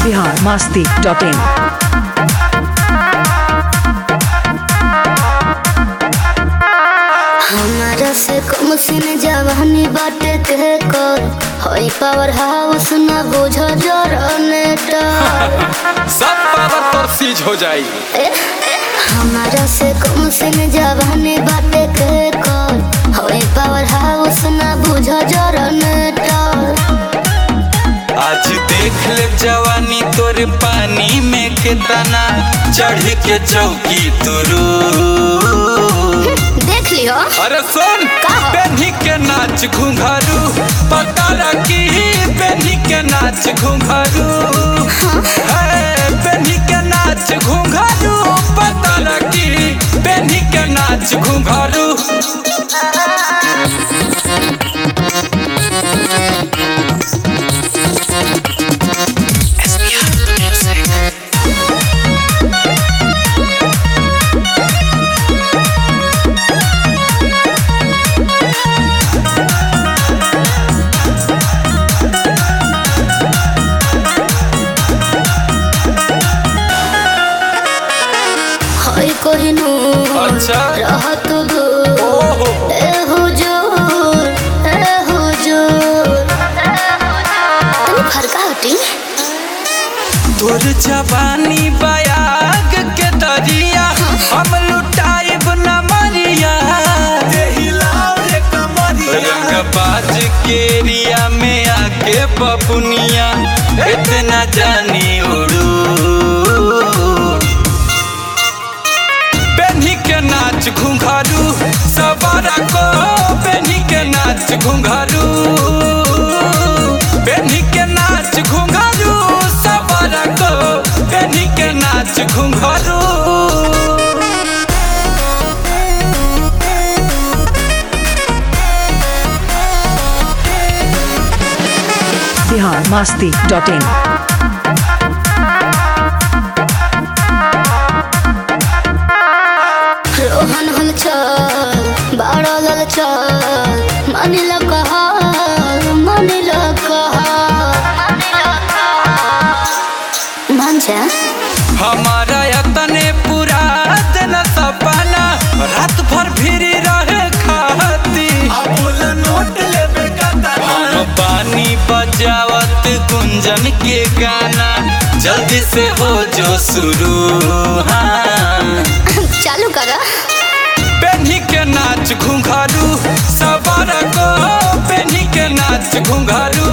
Bihar Masti dot in हमारा से कम सिन जवानी बाटे के कर हई पावर हाउस न बुझ जनरेटर सब पावर तोर सीज हो जाई हमारा से कम सिन जवानी बाटे के कर हई पावर हाउस न बुझ जनरेटर आज देख ले जवानी तोर पानी में कितना चढ़ के चौकी तुरू देख लियो अरे सुन का? बेनी के नाच घुंघरू पता रखी बेनी के नाच घुंघरू है बेनी के नाच घुंघरू पता रखी बेनी के नाच घुंघरू हई कोहिनूर अच्छा। रहत दूर ओहो ए हुजूर ए हुजूर तनी फरका हटी तोर जवानी बयाग के दरिया हम लुटाइब न मरिया रंगबाज के एरिया में आके बपुनिया इतना जानी उड़ू बेनी के नाच घुंघरू सवारा को बेनी के नाच घुंघरू बेनी के नाच घुंघरू सवारा को बेनी के नाच घुंघरू बिहार मस्ती डॉट इन रोहन हल चल बाड़ा लल चल मानिल कहल मानिल कहल मान जा हमारा यतने पूरा दिन सपना रात भर भिरी रहे खाती हम पानी बजावत गुंजन के गाना जल्दी से हो जो शुरू हाँ चालू करा बेनी के नाच घुंघरू सवार को बेनी के नाच घुंघरू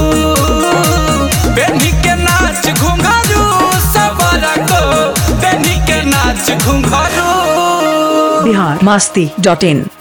बेनी के नाच घुंघरू सवार को बेनी के नाच घुंघरू बिहार मस्ती डॉट इन